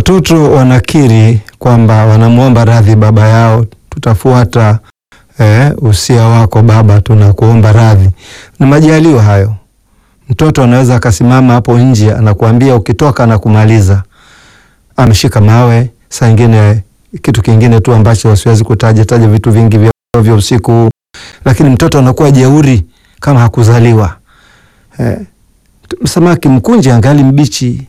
Watoto wanakiri kwamba wanamwomba radhi baba yao, tutafuata eh, usia wako baba, tunakuomba radhi. Ni majaliwa hayo. Mtoto anaweza akasimama hapo nje anakuambia ukitoka na kumaliza, ameshika mawe. Saa ingine kitu kingine tu ambacho siwezi kutaja taja vitu vingi vya, vya usiku, lakini mtoto anakuwa jeuri kama hakuzaliwa. Eh, samaki mkunje angali mbichi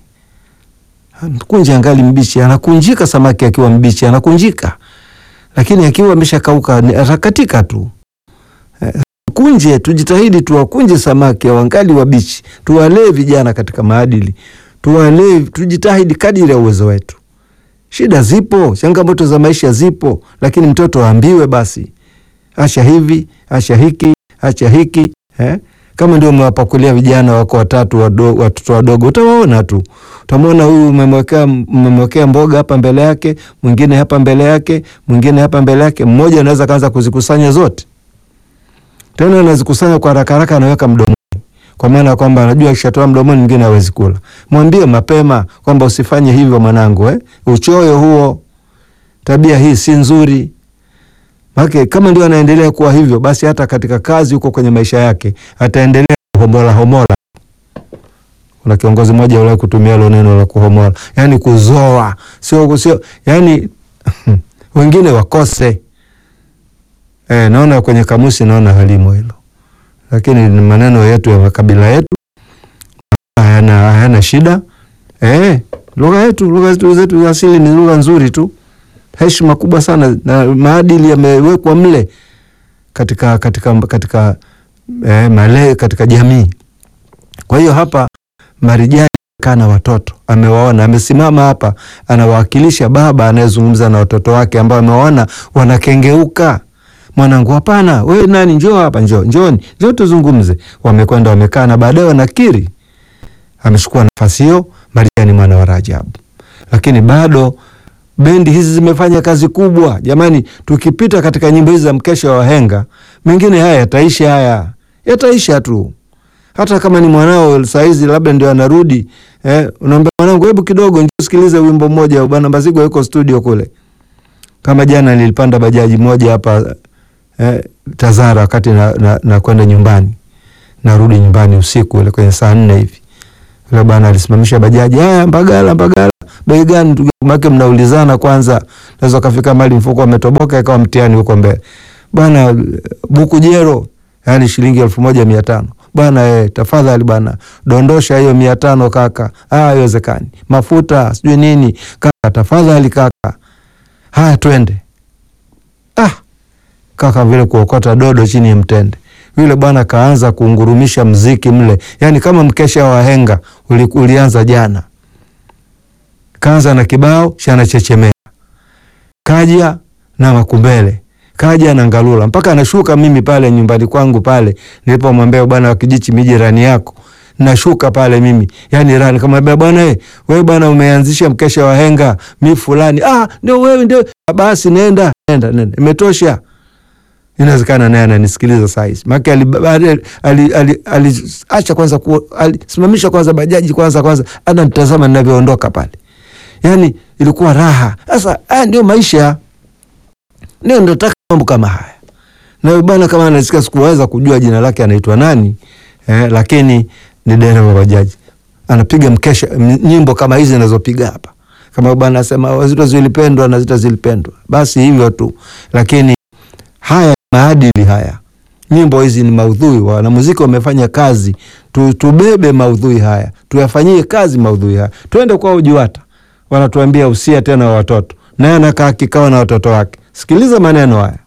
mkunje angali mbichi, anakunjika. Samaki akiwa mbichi anakunjika, lakini akiwa ameshakauka atakatika tu. Eh, kunje, tujitahidi tuwakunje samaki wangali wabichi, tuwalee vijana katika maadili, tuwalee, tujitahidi kadiri ya uwezo wetu. Shida zipo, changamoto za maisha zipo, lakini mtoto aambiwe basi, acha hivi, acha hiki, acha hiki eh? Kama ndio umewapakulia vijana wako watatu wado, watoto wadogo, utawaona tu, utamwona huyu umemwekea umemwekea mboga hapa mbele yake, mwingine hapa mbele yake, mwingine hapa mbele yake. Mmoja anaweza kaanza kuzikusanya zote, tena anazikusanya kwa haraka haraka, anaweka mdomoni, kwa maana ya kwamba anajua akishatoa mdomoni mwingine hawezi kula. Mwambie mapema kwamba usifanye hivyo mwanangu, eh? Uchoyo huo, tabia hii si nzuri. Make, kama ndio anaendelea kuwa hivyo basi hata katika kazi huko kwenye maisha yake ataendelea kuhomola homola. Kuna kiongozi mmoja ule kutumia lo neno la kuhomola, yani kuzoa, sio sio, yani wengine wakose. Eh, naona kwenye kamusi naona halimo hilo, lakini ni maneno yetu ya makabila yetu, hayana hayana shida. Eh, lugha yetu lugha zetu za asili ni lugha nzuri tu heshima kubwa sana na maadili yamewekwa mle katika katika katika eh, male katika jamii. Kwa hiyo hapa Marijani kana watoto amewaona, amesimama hapa anawakilisha baba anayezungumza na watoto wake ambao amewaona wanakengeuka. Mwanangu, hapana, wewe nani, njoo hapa, njoo, njoni, njoo tuzungumze. Wamekwenda wamekaa, na baadaye wanakiri amechukua nafasi hiyo Marijani mwana wa Rajabu, lakini bado bendi hizi zimefanya kazi kubwa jamani. Tukipita katika nyimbo hizi za mkesha wa wahenga, mengine haya yataisha, haya yataisha tu. Hata kama ni mwanao saizi labda ndio anarudi eh, unaambia mwanangu, hebu kidogo njoo sikilize wimbo mmoja, bwana Mbazigwa yuko studio kule. Kama jana nilipanda bajaji moja hapa eh, Tazara, wakati na, na, na kwenda nyumbani, narudi nyumbani usiku ile kwenye saa nne hivi, yule bwana alisimamisha bajaji, haya Mbagala, Mbagala bei gani? Ndugu make mnaulizana kwanza, naweza kafika mali mfuko ametoboka ikawa mtihani huko mbele bwana. Buku jero, yani shilingi elfu moja mia tano bwana. Eh, tafadhali bwana, dondosha hiyo mia tano kaka. Ah, haiwezekani. Mafuta sijui nini kaka, tafadhali kaka. Haya, twende. Ah, kaka vile kuokota dodo chini ya mtende. Yule bwana kaanza kuungurumisha mziki mle, yani kama mkesha wa wahenga uli, ulianza jana kaanza na kibao chana chechemea, kaja na makumbele, kaja na ngalula, mpaka anashuka. Mimi pale nyumbani kwangu pale nilipomwambia bwana wa Kijichi, miji jirani yako, nashuka pale mimi, yani rani kama bwana eh, wewe bwana umeanzisha mkesha wa henga, mi fulani. Ah, ndio wewe, ndio basi, nenda nenda nenda, imetosha. Inawezekana naye ananisikiliza saa hizi, maana aliacha ali, ali, ali, kwanza alisimamisha kwanza bajaji kwanza kwanza, ananitazama ninavyoondoka pale Yani ilikuwa raha. Sasa haya ndio maisha, ndio nataka mambo kama haya. Na bwana kama anasikia, sikuweza kujua jina lake anaitwa nani eh, lakini ni dereva bajaji, anapiga mkesha nyimbo kama hizi anazopiga hapa, kama bwana anasema wazito zilipendwa na zita zilipendwa, basi hivyo tu. Lakini haya maadili haya, nyimbo hizi ni maudhui, wanamuziki wamefanya kazi tu, tubebe maudhui haya, tuyafanyie kazi maudhui haya, twende kwa UJUWATA wanatuambia usia tena wa watoto, naye anakaa kikao na watoto wake. Sikiliza maneno haya.